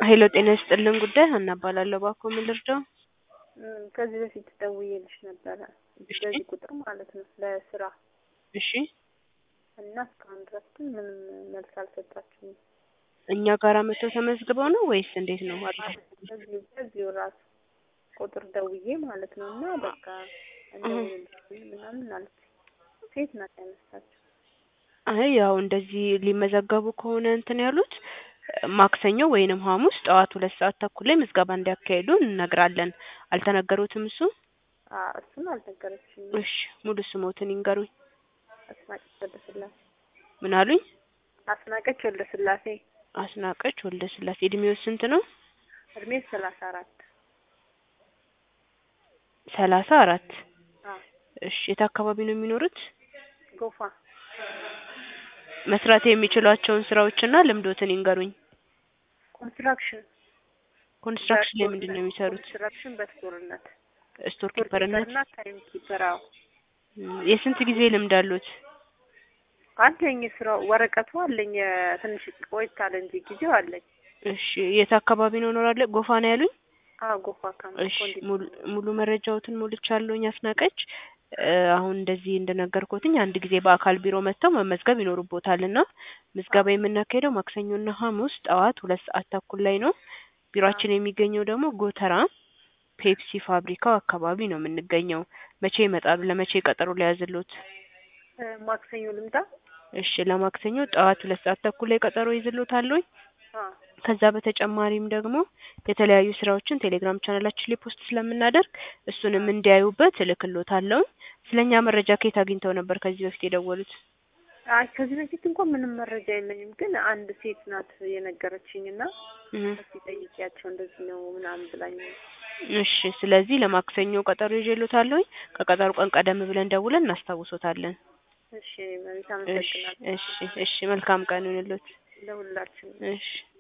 ሄሎ ጤና ይስጥልን ጉዳይ ሀና እባላለሁ። እባክዎ ምን ልርዳው? እም፣ ከዚህ በፊት ደውዬልሽ ነበረ እሺ በዚህ ቁጥር ማለት ነው ለስራ እሺ እና እስካሁን ድረስ ግን ምንም መልስ አልሰጣችሁም። እኛ ጋር መጥተው ተመዝግበው ነው ወይስ እንዴት ነው? አሪፍ በዚሁ በዚሁ ራሱ ቁጥር ደውዬ ማለት ነው እና በቃ እንደውልልሽ ምናምን አለች። ሴት ናት ያነሳችው። አይ ያው እንደዚህ ሊመዘገቡ ከሆነ እንትን ያሉት ማክሰኞ ወይንም ሐሙስ ጠዋት ሁለት ሰዓት ተኩል ላይ ምዝገባ እንዲያካሂዱ እንነግራለን። አልተነገሩትም እሱ? አዎ እሱን አልነገረችኝም። እሺ ሙሉ ስሞትን ይንገሩኝ። አስናቀች ወልደስላሴ ምን አሉኝ? አስናቀች ወልደስላሴ አስናቀች ወልደ ስላሴ። እድሜው ስንት ነው? እድሜ ሰላሳ አራት ሰላሳ አራት አዎ እሺ የት አካባቢ ነው የሚኖሩት? ጎፋ መስራት የሚችሏቸውን ስራዎችና ልምዶትን ይንገሩኝ። ኮንስትራክሽን ኮንስትራክሽን ላይ ምንድን ነው የሚሰሩት? ኮንስትራክሽን በስቶርነት ስቶር ስቶር ኪፐርነት። ኪፐርና ታይም ኪፐር አዎ እም፣ የስንት ጊዜ ልምድ አሉት? አለኝ ስራው ወረቀቱ አለኝ ትንሽ ቆይት አለ እንጂ ጊዜው አለኝ እሺ የት አካባቢ ነው እኖራለሁ? ጎፋ ነው ያሉኝ? አዎ ጎፋ ካምፕ እሺ ሙሉ ሙሉ መረጃዎትን ሞልቻለሁኝ አስናቀች። እ፣ አሁን እንደዚህ እንደነገርኩትኝ አንድ ጊዜ በአካል ቢሮ መጥተው መመዝገብ ይኖርቦታል እና ምዝገባ የምናካሄደው ማክሰኞና ሐሙስ ጠዋት ሁለት ሰዓት ተኩል ላይ ነው። ቢሮአችን የሚገኘው ደግሞ ጎተራ ፔፕሲ ፋብሪካው አካባቢ ነው የምንገኘው። መቼ ይመጣሉ? ለመቼ ቀጠሮ ሊያዝሎት? ማክሰኞ ልምጣ እሺ ለማክሰኞ ጠዋት ሁለት ሰዓት ተኩል ላይ ቀጠሮ ይዝሎታለሁኝ። አዎ ከዛ በተጨማሪም ደግሞ የተለያዩ ስራዎችን ቴሌግራም ቻናላችን ላይ ፖስት ስለምናደርግ እሱንም እንዲያዩበት እልክሎታለሁ። ስለኛ መረጃ ከየት አግኝተው ነበር ከዚህ በፊት የደወሉት? አይ ከዚህ በፊት እንኳን ምንም መረጃ የለኝም፣ ግን አንድ ሴት ናት የነገረችኝ እና እህ፣ እስኪ ጠይቂያቸው እንደዚህ ነው ምናምን ብላኝ ነው። እሺ ስለዚህ ለማክሰኞ ቀጠሮ ይዤሎታለሁኝ። ከቀጠሮ ቀን ቀደም ብለን ደውለን እናስታውሶታለን። እሺ መቤት እሺ አመሰግናለሁ እሺ እሺ መልካም ቀን ይሁንልዎት። ለሁላችንም። እሺ